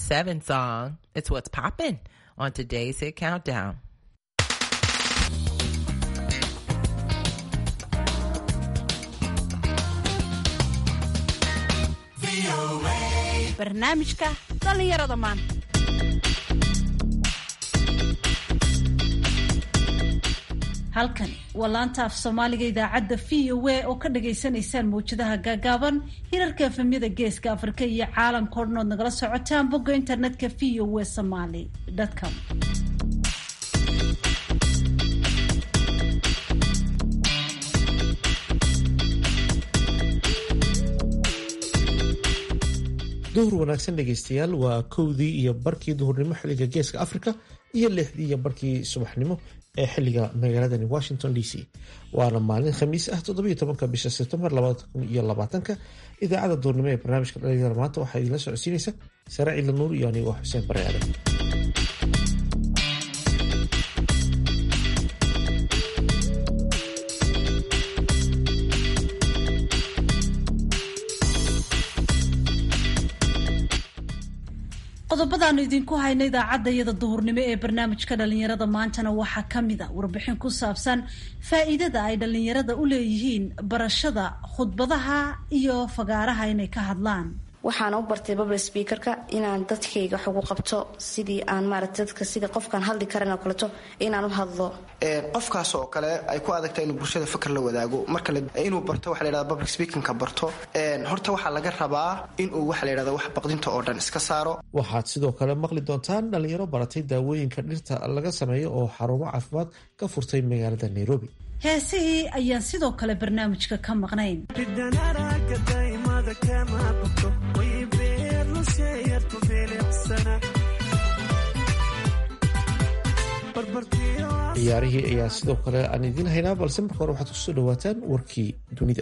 7 song. It's what's poppin' on today's Hit Countdown. barnaamijka dhallinyarada maanta halkani waa laanta af soomaaliga idaacadda v o a oo ka dhagaysanaysaan mawjadaha gaagaaban hirarka efemyada geeska afrika iyo caalamka o dhan ood nagala socotaan bogga internetka v o a somaly com duhur wanaagsan dhegaystayaal waa kowdii iyo barkii duhurnimo xilliga geeska africa iyo lixdii iyo barkii subaxnimo ee xiliga magaaladani washington d c waana maalin khamiis ah toddobiyo tobanka bisha sebtembar labada kun iyo labaatanka idaacadda duhurnimo ee barnaamijka dhalinyarada maanta waxaa idinla socodsiinaysa sare ciila nuur iyo anigo xuseen bare aadan qodobadaanu idinku hayno idaacadda iyada duhurnimo ee barnaamijka dhalinyarada maantana waxaa ka mid a warbixin ku saabsan faa-iidada ay dhalinyarada u leeyihiin barashada khudbadaha iyo fagaaraha inay ka hadlaan waxaana u bartay babl speakerka inaan dadkayga wax ugu qabto sidii aan maarata dadka sida qofkaan hadli karan oo kaleto inaan u hadlo qofkaas oo kale ay ku adagta inuu bulshada fikr la wadaago marka inuu barto waxa layhahda public speakingka barto horta waxaa laga rabaa inuu waxa layhahda wax baqdinta oo dhan iska saaro waxaad sidoo kale maqli doontaan dhalinyaro baratay daawooyinka dhirta laga sameeyo oo xarumo caafimaad ka furtay magaalada nairobi heesihii ayaan sidoo kale barnaamijka ka maqnayn ciyaarihii ayaa sidoo kale aan idiin haynaa balse marka hore waxaad kusoo dhawaataan warkii dunida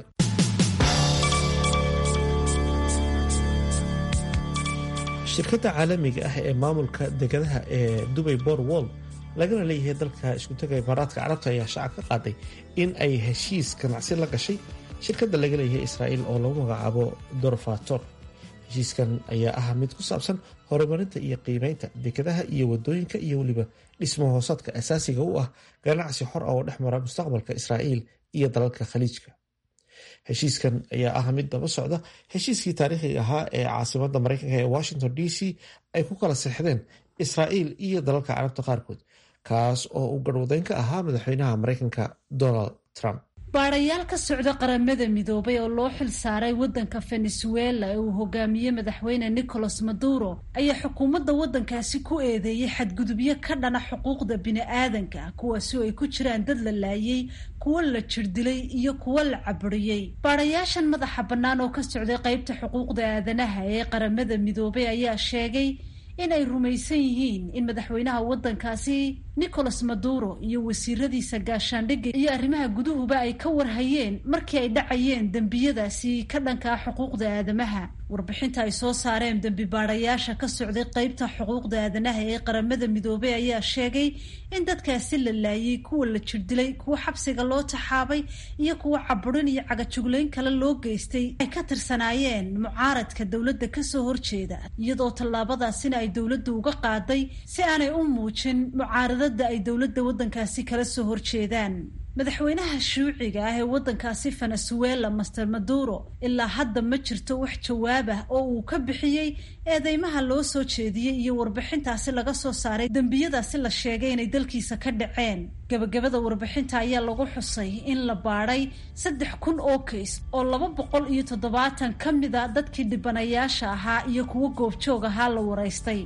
shirkadda caalamiga ah ee maamulka degadaha ee dubay bor wall lagana leeyahay dalka iskutaga imaaraadka carabta ayaa shacab ka qaaday in ay heshiis ganacsi la gashay shirkadda laga leeyahay israa'iil oo lagu magacaabo dorfator heshiiskan ayaa ah mid ku saabsan horumarinta iyo qiimeynta dekadaha iyo wadooyinka iyo weliba dhismo hoosaadka asaasiga u ah ganacsi xor ah oo dhex mara mustaqbalka israa'iil iyo dalalka khaliijka heshiiskan ayaa ah mid daba socda heshiiskii taariikhiga ahaa ee caasimada mareykanka ee washington d c ay ku kala seexdeen israa'iil iyo dalalka carabta qaarkood kaas oo uu garhwadeyn ka ahaa madaxweynaha mareykanka donald trump baadhayaal ka socda qaramada midoobay oo loo xil saaray waddanka venezuela ee uu hogaamiyey madaxweyne nicolas maduro ayaa xukuumadda waddankaasi ku eedeeyey xadgudubyo ka dhana xuquuqda bini-aadanka kuwaasi oo ay ku jiraan dad la laayey kuwo la jirdilay iyo kuwo la caburiyey baadhayaashan madaxa bannaan oo ka socday qeybta xuquuqda aadanaha ee qaramada midoobay ayaa sheegay in ay rumaysan yihiin in madaxweynaha waddankaasi nicolas maduro iyo wasiiradiisa gaashaandhigga iyo arrimaha guduhuba ay ka warhayeen markii ay dhacayeen dembiyadaasi ka dhankaa xuquuqda aadamaha warbixinta ay soo saareen dembi baadhayaasha ka socday qeybta xuquuqda aadanaha ee qaramada midoobay ayaa sheegay in dadkaasi la laayay kuwa la jirdilay kuwa xabsiga loo taxaabay iyo kuwa caburin iyo cagajuglayn kale loo geystay ay ka tirsanaayeen mucaaradka dowladda kasoo horjeeda iyadoo tallaabadaasina ay dowladda uga qaaday si aanay u muujin mucaaradada ay dowladda waddankaasi kala soo horjeedaan madaxweynaha shuuciga ah ee waddankaasi venezuela master maduro ilaa hadda ma jirto wax jawaab ah oo uu ka bixiyey eedeymaha loo soo jeediyey iyo warbixintaasi laga soo saaray dembiyadaasi la sheegay inay dalkiisa ka dhaceen gebagabada warbixinta ayaa lagu xusay in la baadhay saddex kun oo kays oo laba boqol iyo toddobaatan ka mid a dadkii dhibanayaasha ahaa iyo kuwo goobjoog ahaa la waraystay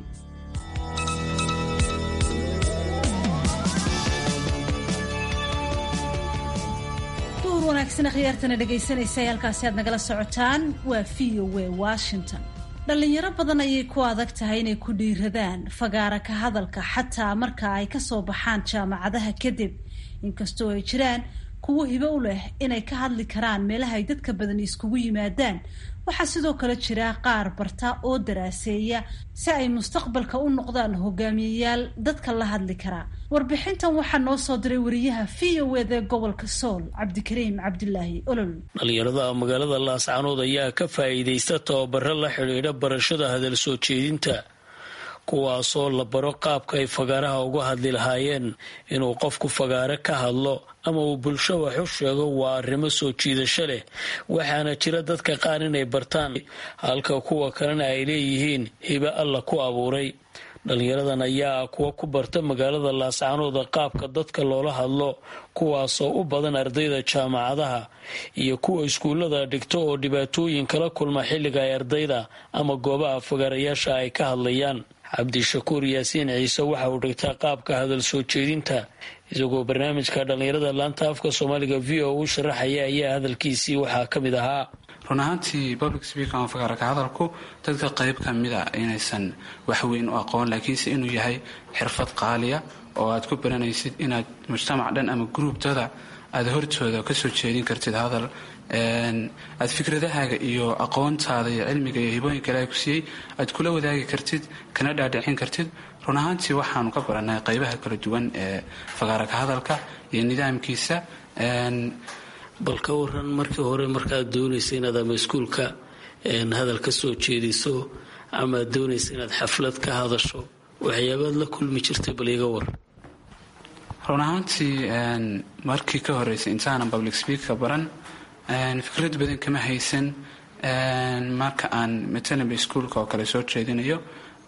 wanaagsan khiyaartana dhegaysanaysa halkaasi aad nagala socotaan waa v o a washington dhalinyaro badan ayay ku adag tahay inay ku dhiiradaan fagaara ka hadalka xataa marka ay kasoo baxaan jaamacadaha kadib inkastoo ay jiraan kuwo hibo u leh inay ka hadli karaan meelaha ay dadka badan iskugu yimaadaan waxaa sidoo kale jira qaar barta oo daraaseeya si ay mustaqbalka u noqdaan hogaamiyeyaal dadka la hadli karaa warbixintan waxaa noo soo diray wariyaha v o ed ee gobolka sool cabdikariim cabdilaahi olol dhalinyarada magaalada laascanood ayaa ka faa'iidaysta tababaro la xidhiidha barashada hadal soo jeedinta kuwaasoo la baro qaabka ay fagaaraha uga hadli lahaayeen inuu qofku fagaare ka hadlo ama uu bulsho wax u sheego waa arrimo soo jiidasho leh waxaana jira dadka qaar inay bartaan halka kuwa kalena ay leeyihiin hibe alla ku abuuray dhalinyaradan ayaa ah kuwa ku barta magaalada laascaanooda qaabka dadka loola hadlo kuwaasoo u badan ardayda jaamacadaha iyo kuwa iskuullada dhigto oo dhibaatooyin kala kulma xilliga ay ardayda ama goobaha fagaarayaasha ay ka hadlayaan cabdishakuur yaasiin ciise waxa uu dhigtaa qaabka hadal soo jeedinta isagoo barnaamijka dhallinyarada laanta afka soomaaliga v o u sharaxaya ayaa hadalkiisii waxaa ka mid ahaa run ahaantii public speaker ama fagaaraka hadalku dadka qayb ka mid a inaysan waxweyn u aqoon laakiinse inuu yahay xirfad qaaliya oo aad ku baranaysid inaad mujtamac dhan ama gruubtada aada hortooda kasoo jeedin kartid hadal aad fikradahaaga iyo aqoontaada iyo cilmiga iyo hibooyinka ilaahay ku siiyey aad kula wadaagi kartid kana dhaadhicin kartid run ahaantii waxaanu ka baranay qaybaha kala duwan ee fagaaraka hadalka iyo nidaamkiisa bal ka waran markii hore markaad doonaysa inaad ama iskuulka hadal ka soo jeediso ama aad doonaysa inaad xaflad ka hadasho waxyaabaad la kulmi jirtay bal iga war run ahaantii markii ka horeysay intaanan public speaker baran fikrad badan kama haysan marka aan matanaba iskuulka oo kale soo jeedinayo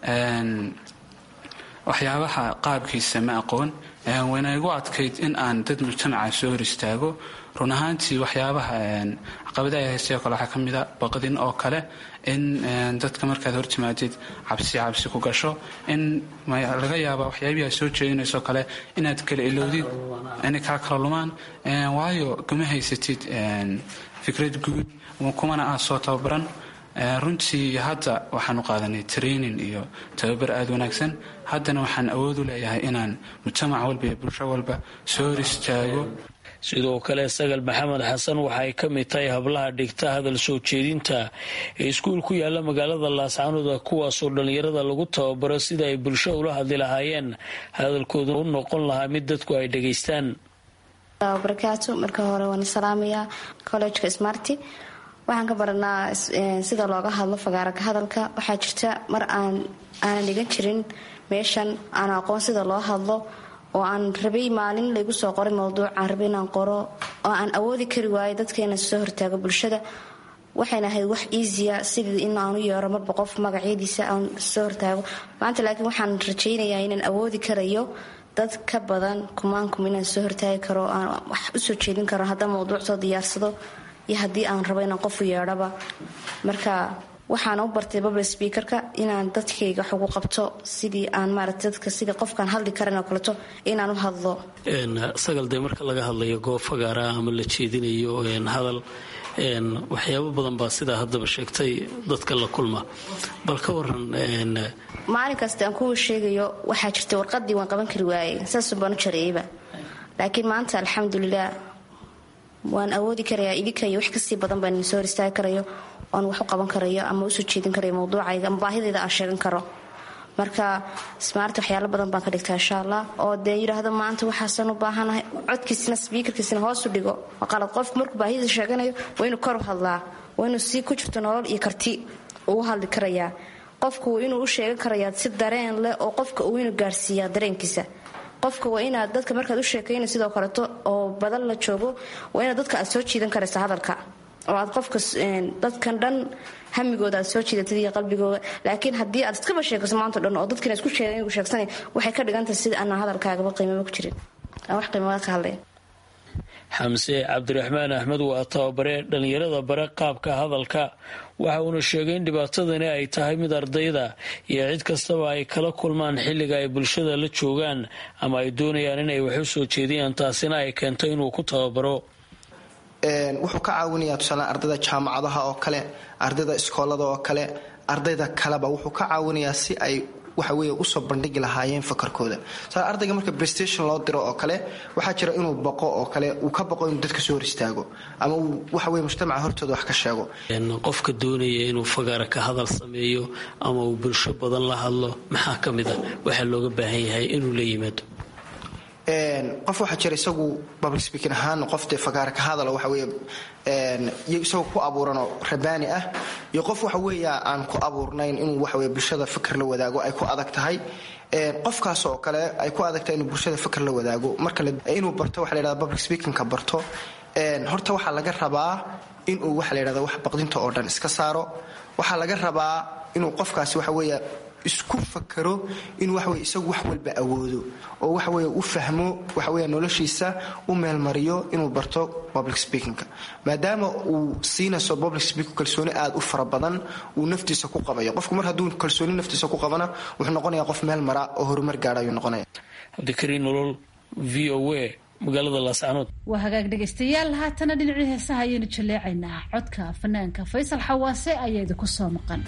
waxyaabaha qaabkiisa ma aqoon wayna igu adkayd in aan dad mujtamaca soo hor istaago run ahaantii waxyaabaha caqabadaha haystay oo kale waxaa ka mida baqdin oo kale in dadka markaad hortimaadid cabsi cabsi ku gasho in laga yaaba waxyaabihii aad soo jeedinaysoo kale inaad kala ilowdid inay kaa kala lumaan waayo kama haysatid fikrad guud kumana aad soo tababaran runtii hadda waxaanu qaadanay training iyo tababar aada wanaagsan haddana waxaan awood u leeyahay inaan mujtamac walba iyo bulsho walba soo hor istaago sidoo kale sagal maxamed xasan waxa ay ka mid tahay hablaha dhigta hadal soo jeedinta ee iskuul ku yaala magaalada laascaanoda kuwaasoo dhallinyarada lagu tababaro sida ay bulsho ula hadli lahaayeen hadalkooda u noqon lahaa mid dadku ay dhegaystaan barakaatu marka hore waan salaamayaa collejka smarty waxaan ka baranaa sida looga hadlo fagaaraka hadalka waxaa jirta mar aan aanan dhigan jirin meeshan aan aqoon sida loo hadlo oo aan rabay maalin laygu soo qoray mowduuc aan rabay inaan qoro oo aan awoodi kari waayo dadkeena soo hortaago bulshada waxayna ahayd wax easya sidii in aan u yeero marba qof magacyadiisa aan soo hortaago maanta laakiin waxaan rajaynayaa inaan awoodi karayo dad ka badan kumaankum inaan soo hortaagi karo aan wax usoo jeedin karo haddaan mowduuc soo diyaarsado iyo haddii aan rabo inaan qofu yeedhaba marka waxaana u bartay babl speakerka inaan dadkayga wax ugu qabto sidii aan maarata dadka sidii qofkaan hadli karan oo kaleto inaan u hadlo sagal dee marka laga hadlayo goob fagaara ama la jeedinayo hadal waxyaabo badan baa sidaa haddaba sheegtay dadka la kulma bal ka waran maalin kasta aan kuwa sheegayo waxaa jirta warqadii waan qaban kari waayey saasun baan u jareeyeyba laakiin maanta alxamdulilah waan awoodi karayaa idinka iyo wax kasii badan baan idin soo hor istaagi karayo oan wax u qaban karayo ama usoo jeedin karayo mawduucayga ama baahidayda aan sheegan karo marka smaart waxyaalo badan baan ka dhigtaa insha allah oo dee yidhaahdo maanta waxaasan u baahanahay codkiisina sbiikarkiisina hoosu dhigo qalad qofku markuu baahidisa sheeganayo waa inuu kor u hadlaa waa inuu si ku jirto nolol iyo karti uu hadli karayaa qofku inuu u sheegan karayaa si dareen leh oo qofka uu inuu gaarhsiiyaa dareenkiisa qofka waa inaad dadka markaad u sheekayna sidoo kaleto oo badan la joogo waa inaad dadka aad soo jiidan karaysa hadalka oo aad qofka dadkan dhan hamigooda aad soo jiidatid iyo qalbigooda laakiin haddii aad iskaba sheekayso maanta dhan oo dadkiina isku sheegan sheegsanay waxay ka dhigantahay sida aanan hadalkaagaba qiimaba ku jirin aan wax qiimaba ka hadlayn xamse cabdiraxmaan axmed waa tababare dhallinyarada bare qaabka hadalka waxa uuna sheegay in dhibaatadani ay tahay mid ardayda iyo cid kastaba ay kala kulmaan xilliga ay bulshada la joogaan ama ay doonayaan inay wax u soo jeediyaan taasina ay keento inuu ku tababaro wuxuu ka caawinayaa tusaale ardayda jaamacadaha oo kale ardayda iskoolada oo kale ardayda kaleba wuxuu ka caawinayaa si ay waxa weeye usoo bandhigi lahaayeen fakarkooda sa ardayga marka playstation loo diro oo kale waxaa jira inuu baqo oo kale uu ka baqo inuu dadka soo hor istaago ama uu waxa weye mujtamaca hortooda wax ka sheego qofka doonaya inuu fagaara ka hadal sameeyo ama uu bulsho badan la hadlo maxaa ka mid a waxaa looga baahan yahay inuu la yimaado qof waxaa jira isagu public speaking ahaan qof dee fagaara ka hadalo waxa weeye isagoo ku abuuranoo rabaani ah iyo qof waxa weeya aan ku abuurnayn inuu waxa weye bulshada fikir la wadaago ay ku adag tahay qofkaas oo kale ay ku adag tahay inuu bulshada fikir la wadaago marka inuu barto waxa la yhahda public speakingka barto horta waxaa laga rabaa inuu waxa la yhahda wax baqdinta oo dhan iska saaro waxaa laga rabaa inuu qofkaasi waxa weeya isku fakaro inuu waxaweye isagu wax walba awoodo oo waxaweye u fahmo waxaweya noloshiisa u meelmariyo inuu barto public speakingka maadaama uu siinayso public speaking kalsooni aad u fara badan uu naftiisa ku qabayo qofku mar hadduu kalsooni naftiisa ku qabana wuxuu noqonaya qof meel mara oo horumar gaadha ayuu noqonaya cabdikariin nolol v o a magaalada laascanood waa hagaag dhegaystayaal haatana dhinacii heesaha ayaynu jaleecaynaa codka fanaanka faysal xawaase ayaa idinku soo maqan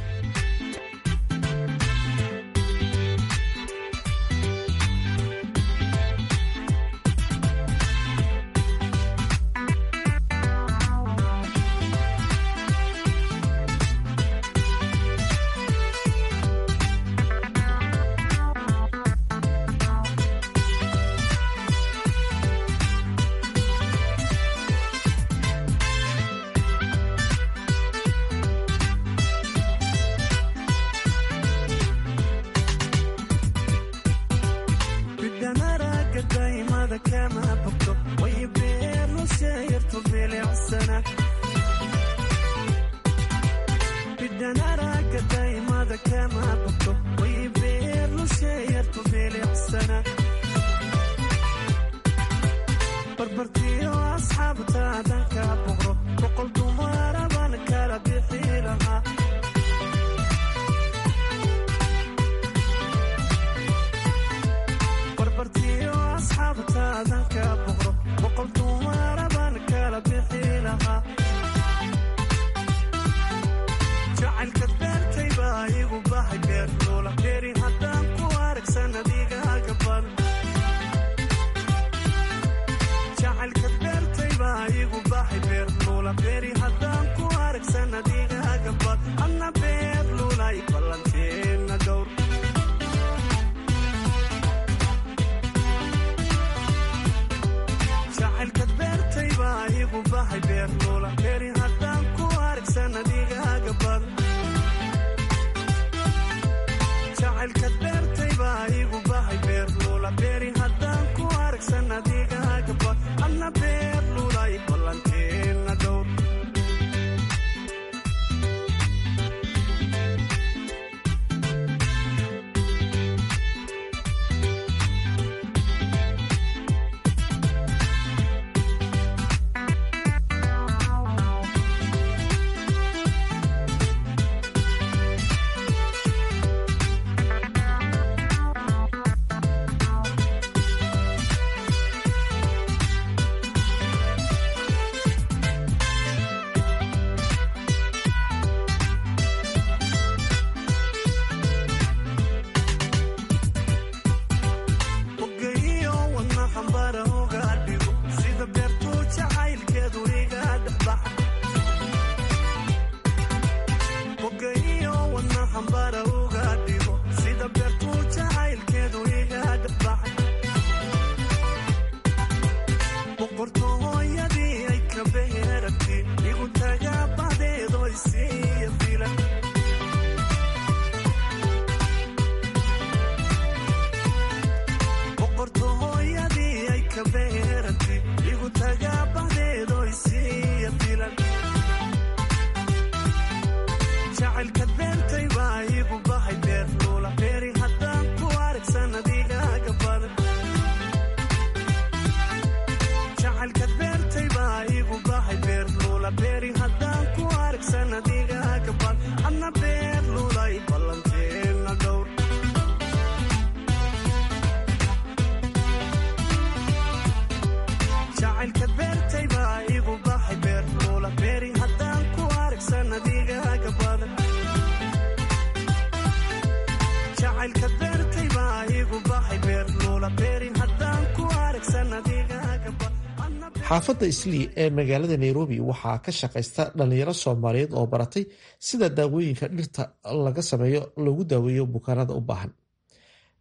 xaafadda islii ee magaalada nairobi waxaa ka shaqaysta dhallinyaro soomaaliyeed oo baratay sida daawooyinka dhirta laga sameeyo lagu daaweeyo bukaanada u baahan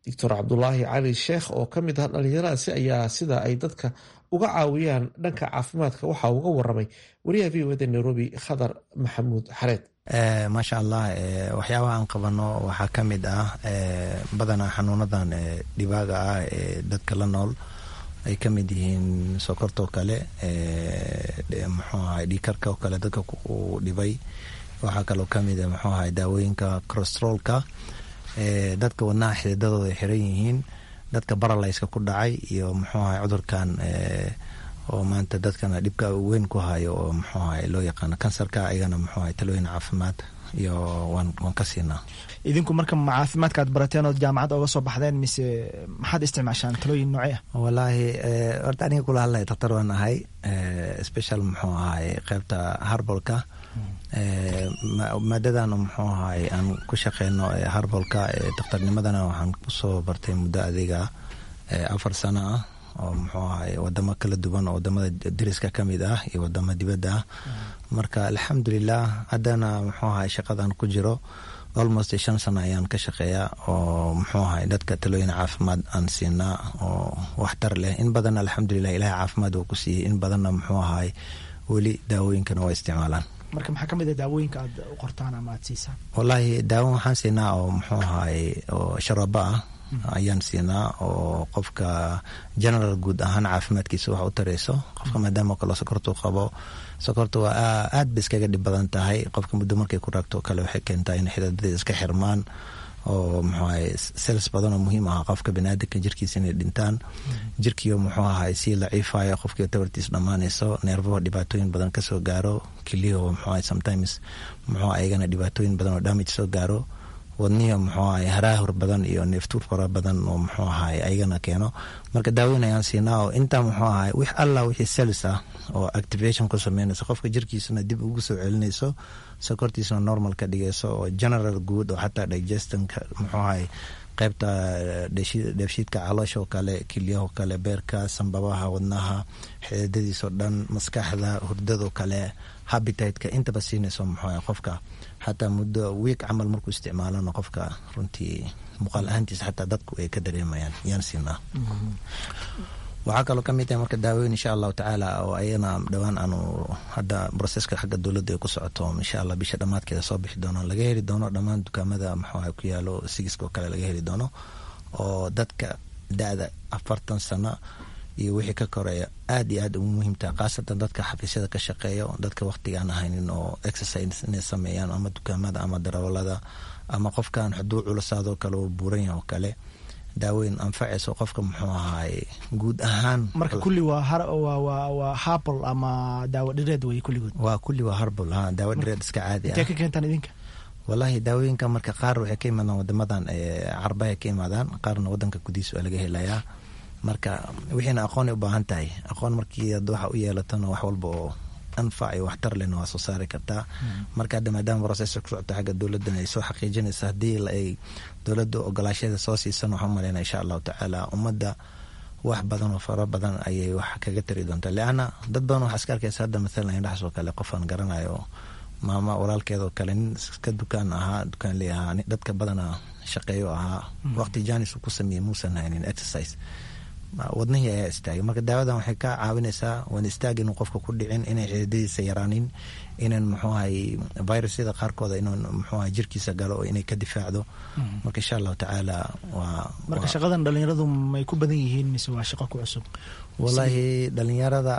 doctor cabdulaahi cali sheekh oo ka mid ah dhalinyaradaasi ayaa sida ay dadka uga caawiyaan dhanka caafimaadka waxa uga waramay wariyaha v o da nairobi khadar maxamuud xareed maasha allah waxyaabaha aan qabano waxaa ka mid ah badanaa xanuunadan dhibaaga ah ee dadka la nool ay ka mid yihiin sokortoo kale muxuu ahay dhiikarka oo kale dadka uu dhibay waxaa kaloo kamid a muxuu ahay daawooyinka corostrolka dadka wadnaha xididadooda ay xiran yihiin dadka baralayska ku dhacay iyo muxuu ahay cudurkan oo maanta dadkana dhibka weyn ku hayo oo muxuu ahay loo yaqaano kansarka ayagana muxuu ahay talooyin caafimaad iyo waan waan ka siinaa idinku marka ma caafimaadka aad barateen ood jaamacadda oga soo baxdeen mise maxaad isticmaashaan talooyin noocee ah wallaahi horta aniga kula hadlaya daktar waan ahay special muxuu ahay qeybta harbolka maadadan muxuu ahay aan ku shaqeyno harbolka daktarnimadana waxaan kusoo bartay muddo adiga afar sano ah oo muxuu ahay wadamo kala duwan oo wadamada dariska kamid ah iyo wadamo dibadda ah marka alxamdulilah haddana muxuu ahay shaqadan ku jiro almost shan sano ayaan ka shaqeeyaa oo muxuu ahay dadka talooyin caafimaad aan siinaa oo waxtar leh in badan alxamdulilah ilahay caafimaad oo ku siiyey in badanna muxuu ahay weli daawooyinkana waa isticmaalaan marka maxaa kamid a daawooyinka aad u qortaan ama aad siisaan wallaahi daawo waxaan siinaa oo muxuu ahay oo sharaba ah ayaan siinaa oo qofka general guud ahaan caafimaadkiisa wax u tareyso qofka maadaama kalo sokortu qabo sokorta waa aad ba iskaga dhib badan tahay qofka muddo markay ku raagto o kale waxay keentaa in xidadadii iska xirmaan oo muxuu ahay sels badan oo muhiim ah qofka baniaadanka jirkiisa inay dhintaan jirkiio muxuu ahay sii laciifayo qofkii tabartiis dhammaanayso neerfaho dhibaatooyin badan kasoo gaaro kiliyaho muxuu ahay sometimes muxuu ayagana dhibaatooyin badan oo damage soo gaaro wadnihi muxuu ahay haraahur badan iyo neeftuur fara badan oo muxuu ahay ayagana keeno marka daaweyn ayaan siinaa oo intaa muxuu ahay wix allah wixii sels ah oo activation ku sameynayso qofka jirkiisana dib ugu soo celinayso sokortiisana normal ka dhigayso oo general good oo xataa digestionka muxuu ahay qeybta dheefshiidka caloosha oo kale kilyaho kale beerka sambabaha wadnaha xididadiisoo dhan maskaxda hurdadoo kale habititeka intaba siinayso muxuu ahay qofka xataa muddo wiig camal markuu isticmaalana qofka runtii muuqaal ahaantiisa xataa dadku ay ka dareemayaan yaan siinaa waxaa kaloo kamid tahay marka daaweyn insha allahu tacaala oo ayana dhowaan aanu hadda broseska xagga dowladda ay ku socoto insha allah bisha dhammaadkeeda soo bixi doono laga heli doono dhammaan dukaamada muxuuha ku yaalo sigiska oo kale laga heli doono oo dadka da-da afartan sano iyo wixii ka koreeya aad iyo aad ugu muhiimtaha khaasatan dadka xafiisyada ka shaqeeyo dadka waqtigaan ahaynin oo exercise inay sameeyaan ama dukaamada ama darawalada ama qofkan xuduu culusaadoo kale oo buuran yaha oo kale daaweyn anfacayso qofka muxuu ahaay guud ahaan marka kulli waa waa harbol ama daawo dhireed wey kulligood waa kulli waa harbol ha daawo dhireed iska caadi intee ka keentaan idinka wallaahi daawooyinka marka qaar waxay ka imaadaan wadamadan carbahay ka imaadaan qaarna wadanka gudihiis waa laga helayaa marka wixiina aqoonay u baahan tahay aqoon markii ad waxa u yeelatona wax walba oo anfac iyo waxtar lehna waa soo saari kartaa marka hadda maadaama process ku socota xagga dowladdan ay soo xaqiijinaysa haddii ay dowladda ogolaashyada soo siisan waxaan maleyna insha allahu tacaala ummadda wax badan oo fara badan ayay wax kaga tari doontaa leanna dad badan waxaa iska arkaysa hadda mathalan indhaxas oo kale qofaan garanayo maama walaalkeed oo kale nin iska dukaan ahaa dukaan ley ahaa dadka badana shaqeeyo ahaa waqti janis uu ku sameeyey muusan haynin exercise wadnihii ayaa istaagay marka daawadan waxay ka caawinaysaa waan istaag inuu qofka ku dhicin inay xididadiisa yaraanin inan muxuu ahay virusyada qaarkooda inuu muxuu ahay jirkiisa galo oo inay ka difaacdo marka insha allahu tacaala waa marka shaqadan dhalinyaradu may ku badan yihiin mise waa shaqo ku cusub wallaahi dhalinyarada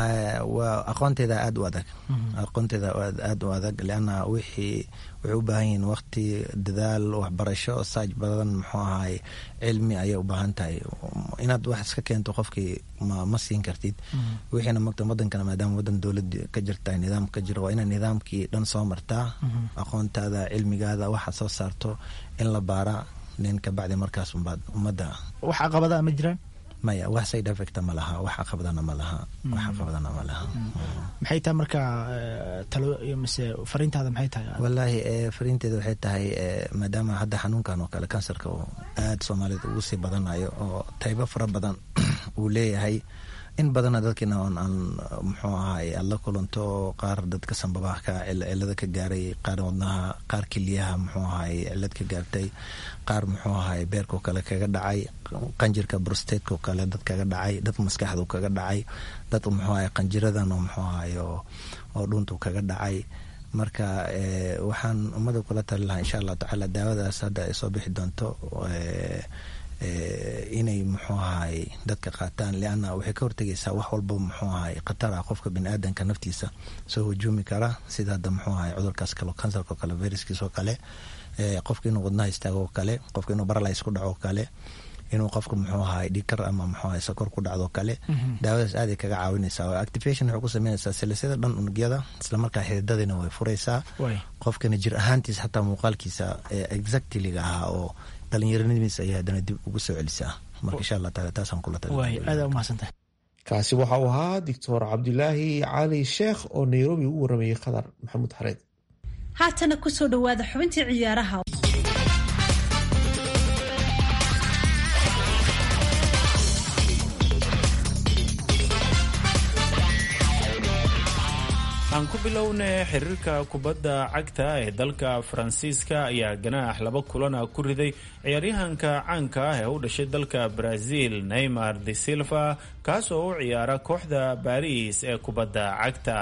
waa aqoonteeda aada u adag aqoonteeda aada u adag leanna wixii waxay u baahan yihiin waqti dadaal waxbarasho saaj badan muxuu ahay cilmi ayay u baahan tahay inaad wax iska keento qofkii ma ma siin kartid wixiina mogta wadankana maadaama wadan dowlad ka jirta nidaam ka jiro waa inaad nidaamkii dhan soo martaa aqoontaada cilmigaada waxa soo saarto in la baara nin kabacdi markaas umbaad ummadda wax caqabada ma jiraan maya wax side effecta ma laha wax caqabadana ma laha wax caqabadana ma laha maxay tahay marka talo mise fariintaada maxay tahay wallaahi fariinteeda waxay tahay maadaama hadda xanuunkan oo kale kansarka oo aada soomaalida ugu sii badanayo oo taybo fara badan uu leeyahay in badana dadkiina on aan muxuu ahaay aad la kulanto qaar dadka sambabaha ka cilada ka gaaray qaar wadnaha qaar keliyaha muxuu ahaay cilad ka gaartay qaar muxuu ahaay beerkao kale kaga dhacay qanjirka brostatekao kale dad kaga dhacay dad maskaxdu kaga dhacay dad muxuu ahaay qanjiradan oo muxuu ahaay oo dhuntu kaga dhacay marka waxaan ummada kula tali lahaa insha allahu tacaala daawadaas hadda ay soo bixi doonto inay muxuu ahaay dadka qaataan lianna waxay ka hortegaysaa wax walba muxuu ahaay khatar ah qofka biniaadanka naftiisa soo hujuumi kara sida hadda muxuu ahaay cudurkaas kale kansarka oo kale viruskiis oo kale qofka inuu wadnaha istaago oo kale qofka inuu baralays ku dhaco oo kale inuu qofka muxuu ahaay dhikar ama muxuu ahaay sokor ku dhacdo kale daawadaas aaday kaga caawinaysaa oo activation waxay ku sameynaysaa silsilada dhan unugyada islamarkaa xididadiina way furaysaa qofkana jir ahaantiisa xataa muuqaalkiisa exactlyga ahaa oo dhalinyaranimadiisa ayaa haddana dib ugu soo celisaa marka insha allah taala taasaan kula aada umahadsantahay kaasi waxa uu ahaa doctor cabdilaahi cali sheekh oo nairobi ugu waramayay khadar maxamuud xareed haatana kusoo dhawaada xubintii ciyaaraha aan ku bilowna xiriirka kubadda cagta ee dalka faransiiska ayaa ganaax laba kulana ku riday ciyaaryahanka caanka ah ee u dhashay dalka brazil neymar de silva kaas oo u ciyaara kooxda baris ee kubadda cagta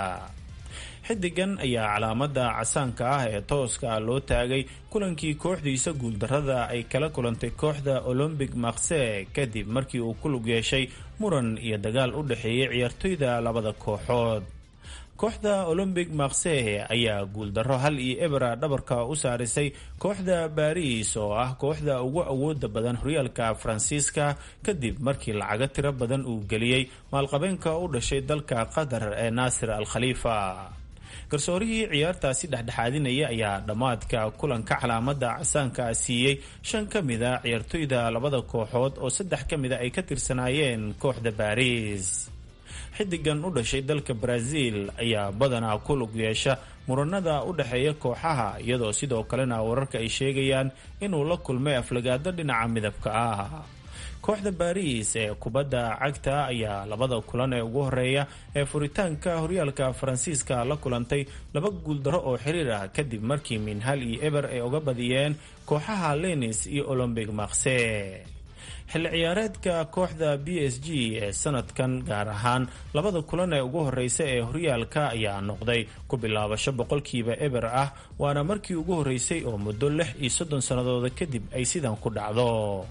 xidigan ayaa calaamada casaanka ah ee tooska loo taagay kulankii kooxdiisa guuldarada ay kala kulantay kooxda olombic marse kadib markii uu ku lug yeeshay muran iyo dagaal u dhexeeyay ciyaartoyda labada kooxood kooxda olombic marse ayaa guuldaro hal iyo ebera dhabarka u saarisay kooxda baris oo ah kooxda ugu awooda badan horyaalka faransiiska kadib markii lacago tiro badan uu geliyey maalqabeenka u dhashay dalka qatar ee naasir al khaliifa garsoorihii ciyaartaasi dhexdhexaadinaya ayaa dhammaadka kulanka calaamada casaanka siiyey shan ka mida ciyaartoyda labada kooxood oo saddex ka mida ay ka tirsanaayeen kooxda baris xidigan u dhashay dalka brazil ayaa badanaa ku lug yeesha muranada u dhexeeya kooxaha iyadoo sidoo kalena wararka ay sheegayaan inuu la kulmay aflagaado dhinaca midabka ah kooxda baris ee kubadda cagta ayaa labada kulan ee ugu horeeya ee furitaanka horyaalka faransiiska la kulantay laba guuldaro oo xiriir ah kadib markii minhal iyo eber ay uga badiyeen kooxaha lenis iyo olombic marse xilli ciyaareedka kooxda b s g ee sanadkan gaar ahaan labada kulan ee ugu horeysa ee horyaalka ayaa noqday ku bilaabasho boqolkiiba eber ah waana markii ugu horeysay oo muddo lix iyo soddon sannadooda kadib ay sidan ku dhacdo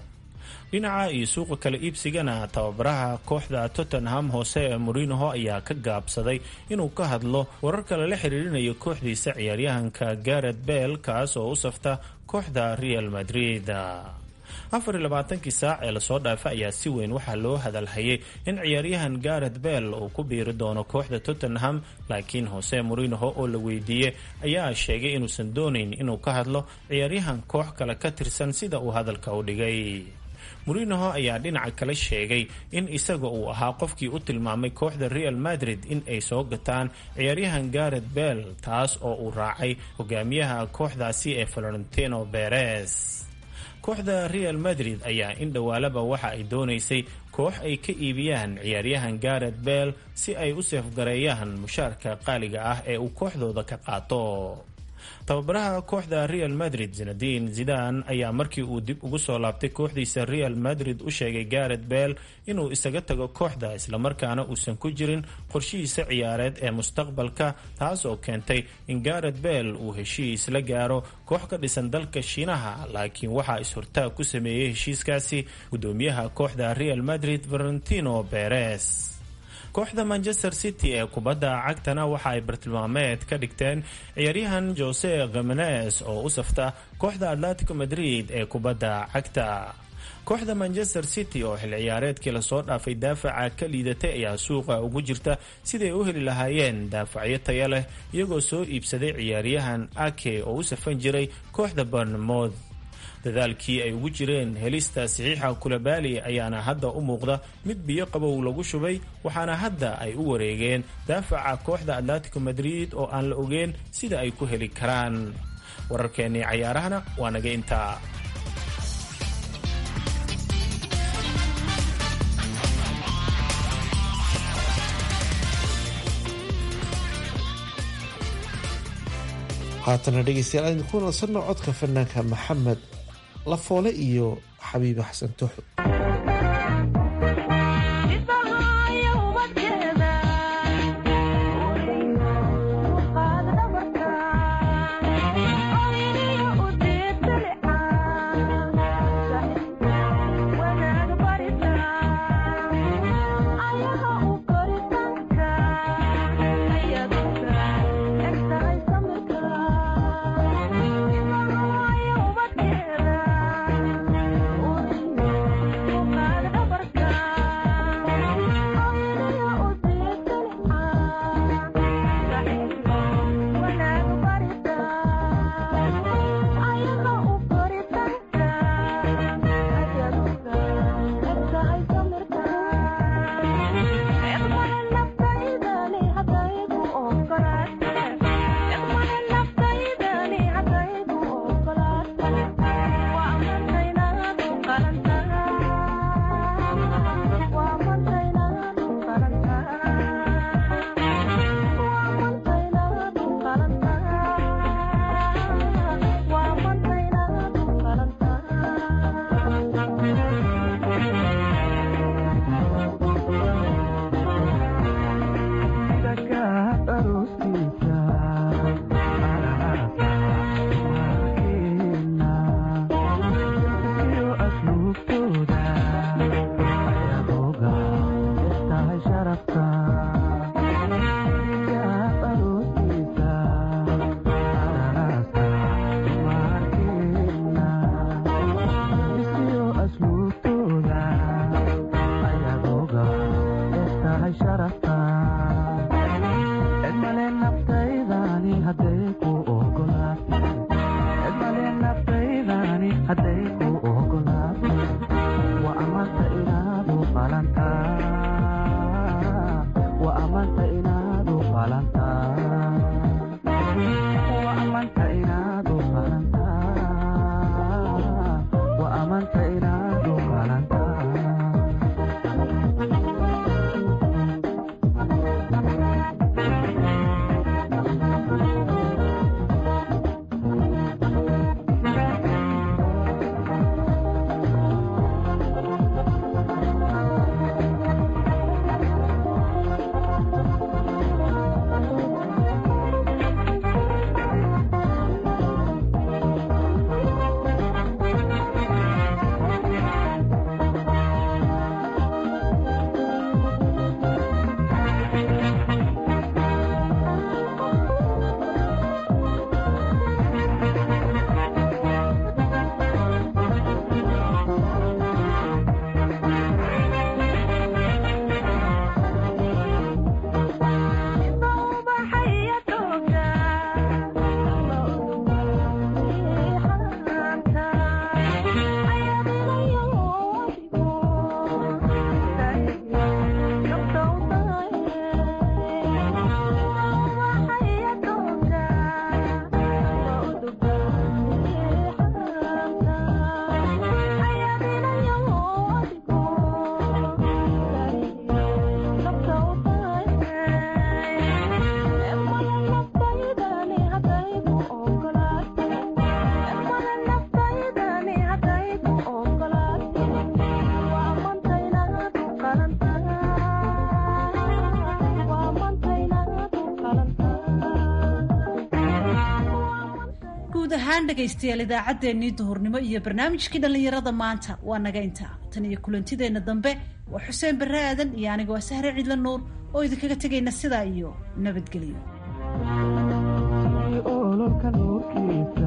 dhinaca iyo suuqa kala iibsigana tababaraha kooxda tottenham hoose ee morinoho ayaa ka gaabsaday inuu ka hadlo wararka lala xiriirinayo kooxdiisa ciyaaryahanka garet bell kaas oo u safta kooxda real madrid afar iyo labaatankii saac ee lasoo dhaafay ayaa si weyn waxaa loo hadalhayay in ciyaaryahan garet bell uu ku biiri doono kooxda tottenham laakiin hose morinoho oo la weydiiyey ayaa sheegay inuusan doonayn inuu ka hadlo ciyaaryahan koox kale ka tirsan sida uu hadalka u dhigay morinoho ayaa dhinaca kale sheegay in isaga uu ahaa qofkii u tilmaamay kooxda real madrid in ay soo gataan ciyaaryahan garet bell taas oo uu raacay hogaamiyaha kooxdaasi ee valentino beres kooxda real madrid ayaa in dhowaalaba waxa ay doonaysay koox ay ka iibiyaan ciyaaryahan garet bell si ay u seefgareeyaan mushaarka qaaliga ah ee uu kooxdooda ka qaato tababaraha kooxda real madrid zinadin zidan ayaa markii uu dib ugu soo laabtay kooxdiisa real madrid u sheegay garet bell inuu isaga tago kooxda islamarkaana uusan ku jirin qorshihiisa ciyaareed ee mustaqbalka taas oo keentay in garet bell uu heshiis la gaaro koox ka dhisan dalka shiinaha laakiin waxaa is-hortaag ku sameeyey heshiiskaasi gudoomiyaha kooxda real madrid valentino beres kooxda manchester city ee kubadda cagtana waxa ay bartilmaameed ka dhigteen ciyaaryahan jose khimenes oo u safta kooxda atletico madrid ee kubadda cagta kooxda manchester city oo xil ciyaareedkii lasoo dhaafay daafaca ka liidatay ayaa suuqa ugu jirta siday u heli lahaayeen daafacyo taya leh iyagoo soo iibsaday ciyaaryahan ake oo u safan jiray kooxda barnemouth dadaalkii ay ugu jireen helista saxiixa kulabaali ayaana hadda u muuqda mid biyo qabow lagu shubay waxaana hadda ay u wareegeen daafaca kooxda atletico madrid oo aan la ogeyn sida ay ku heli karaan wararkeennii cayaarahana waa naga intaa haatana dhegeystayaal aan idinku nasanno codka fanaanka maxamed lafoole iyo xabiibe xasan tooxo ahaan dhegaystayaal idaacaddeenii duhurnimo iyo barnaamijkii dhallinyarada maanta waa naga intaa tan iyo kulantideenna dambe waa xuseen barre aadan iyo anigoo sahre cidla nuur oo idinkaga tegayna sidaa iyo nabadgelyo